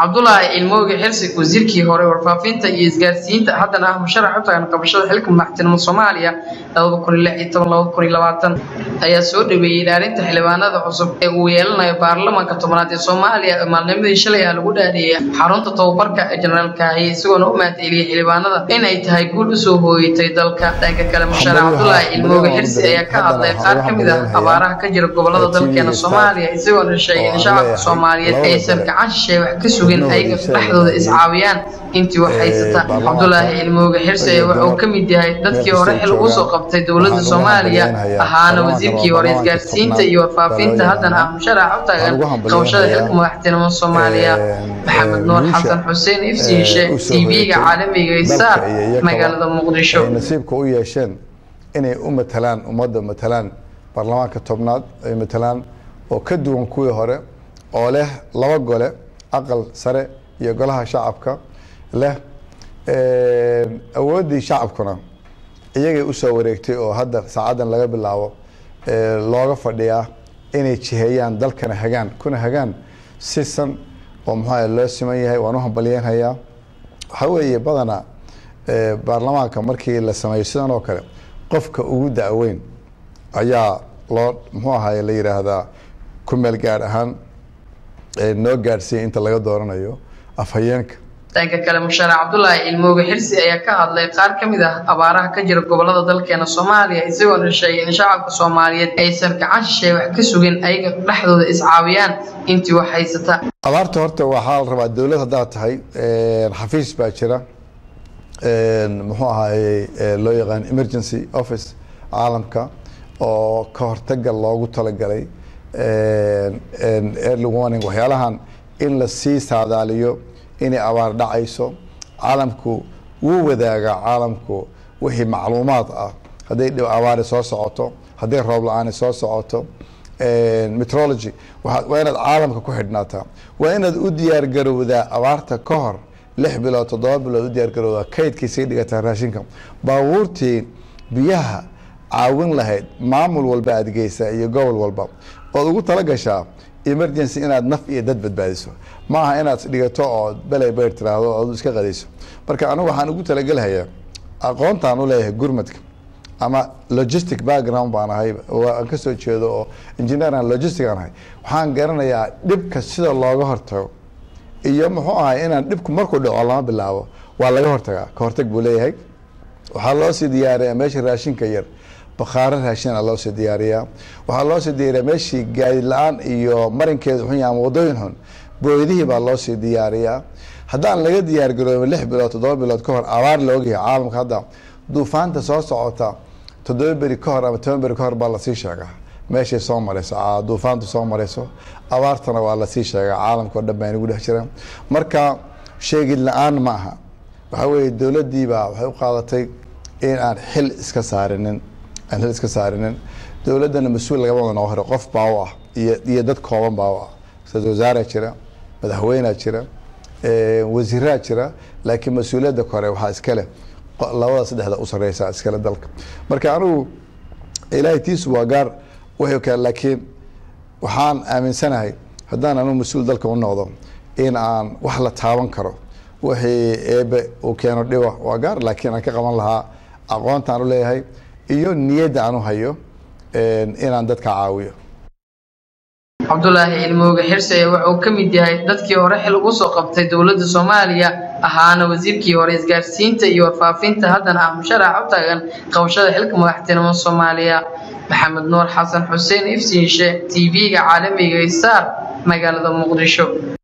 cabdulaahi ilmooge xirsi wasiirkii hore warfaafinta iyo isgaarsiinta haddana ah musharax u tagan qabashada xilka madaxtinimo soomaaliya ayaa soo dhaweeyey ilaalinta xildhibaanada cusub ee uu yeelanayo baarlamaanka tobnaad ee soomaaliya ee maalnimadii shalay ah lagu dhaadheeyay xarunta tababarka ee jenaraal kaahiye isagoona u mahadceliyey xildhibaanada in ay tahay guul usoo hooyatay dalka dhanka kale musharax cabdulaahi ilmooge xirsi ayaa ka hadlay qaar ka mid ah abaaraha ka jira gobolada dalkeena soomaaliya isagoona sheegay in shacabka soomaaliyeed aysan gacan shisheeye wax ka sugin ayaga dhexdooda iscaawiyaan intii wax haysata cabdulaahi ilmooge xirsi waxa uu ka mid yahay dadkii hore xil ugu soo qabtay dowladda soomaaliya ahaana wasiirkii hore isgaarsiinta iyo warfaafinta haddana ah musharax u taagan qabashada xilka madaxtinimo soomaaliya maxamed nuur xasan xuseen ifsiishe tv-ga caalamiga isaar magaalada muqdisho nasiibka u yeesheen inay u matalaan ummadda matalaan baarlamaanka tobnaad ay matalaan oo ka duwan kuwii hore oo leh laba gole aqal sare iyo golaha shacabka leh awooddii shacabkuna iyagay usoo wareegtay oo hadda saacadan laga bilaabo looga fadhiyaa inay jiheeyaan dalkana hagaan kuna hagaan sisan oo muxua loo siman yahay waan u hambalyeynhayaa waxaa weeye badanaa baarlamaanka markii la sameeyo sidan oo kale qofka ugu da-weyn ayaa loo muxuu ahaye la yidhaahdaa ku meel gaar ahaan noo gaadhsiiyay inta laga dooranayo afhayeenka dhanka kale musharax cabdulaahi ilmooge xirsi ayaa ka hadlay qaar ka mid ah abaaraha ka jira gobolada dalkeena soomaaliya isagoona sheegay in shacabka soomaaliyeed aysan gacan shisheeye wax ka sugin ayaga dhexdooda iscaawiyaan intii wax haysata abaarta horta waxaa la rabaa dowlad haddaad tahay xafiis baa jira muxuu ahaayey loo yaqaan emergency office caalamka oo ka hortaga loogu talagalay early warning waxyaalahan in la sii saadaaliyo inay abaar dhacayso caalamku wuu wadaagaa caalamku wixii macluumaad ah hadday dhib abaari soo socoto hadday roob la-aani soo socoto metrology waa inaad caalamka ku xidhnaataa waa inaad u diyaar garowdaa abaarta ka hor lix bilood toddoba bilood u diyaar garowdaa kaydkii sii dhigataa raashinka baabuurtii biyaha caawin lahayd maamul walba aad geysaa iyo gobol walba ood ugu tala gashaa emergency inaad naf iyo dad badbaadiso ma aha inaad dhigato oo beley beyr tiraahdo ood iska qadayso marka anigu waxaan ugu talagelhayaa aqoontaan u leeyahay gurmadka ama logistic background baan ahay aan kasoo jeedo oo engineeran logistic aan ahay waxaan garanayaa dhibka sida looga hortago iyo muxuu ahay inaan dhibku markuu dhaco lama bilaabo waa laga hortagaa ka hortag buu leeyahay waxaa loo sii diyaariyaa meesha raashinka yar bakhaaro raashina loo sii diyaariyaa waxaa loo sii diyaariyaa meeshii gaadi la-aan iyo marinkeedu xun yahay ama wadooyin xun booydihii baa loo sii diyaariyaa haddaan laga diyaar garoobin lix bilood toddoba bilood ka hor abaar la ogyahay caalamka hadda duufaanta soo socota toddoba beri ka hor ama toban beri ka hor baa lasii sheegaa meeshay soo mareyso duufaantu soo mareyso abaartana waa lasii sheegaa caalamka o dhan baa inagu dhex jiraan marka sheegid la-aan ma aha waxaa weeye dowladdiibaa waxay u qaadatay in aan xil iska saarinin aan xil iska saarinin dowladdana mas-uul lagama wada noo hore qof baa u ah iyo iyo dad kooban baa u ah ra-isul wasaaraa jira madaxweynea jira wasiiraa jira laakiin mas-uuliyadda kore waxaa iskale labada saddexda u sareysa iskale dalka marka anigu ilaahay tiisu waa gaar wixii kale laakiin waxaan aaminsanahay haddaan anigu mas-uul dalka u noqdo in aan wax la taaban karo wixii eebe uu keeno dhiba waa gaar laakiin aan ka qaban lahaa aqoontaan u leeyahay iyo niyadda aan u hayo inaan dadka caawiyo cabdulaahi ilmooge xirse waxa uu ka mid yahay dadkii hore xil ugu soo qabtay dowladda soomaaliya ahaana wasiirkii hore isgaarsiinta iyo warfaafinta haddana ah musharax u taagan qabashada xilka madaxtinimo soomaaliya maxamed nuur xasan xuseen ifsiishe tv-ga caalamiga isaar magaalada muqdisho